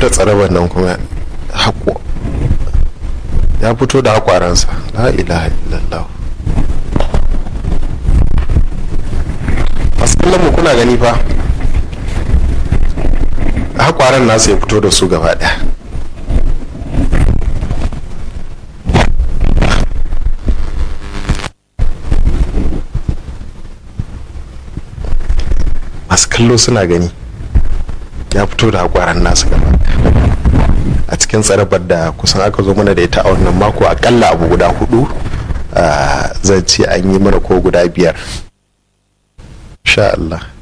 da tsarabar nan kuma haƙo ya fito da haƙwaransa la ilaha illallah masu kallon mu kuna gani fa haƙwaran nasa ya fito da su gaba ɗaya masu kallo suna gani ya fito da haƙwaran nasa gaba a cikin tsarabar da kusan aka zo mana da ita a wannan mako akalla abu guda hudu zan ce an yi mana ko guda biyar sha Allah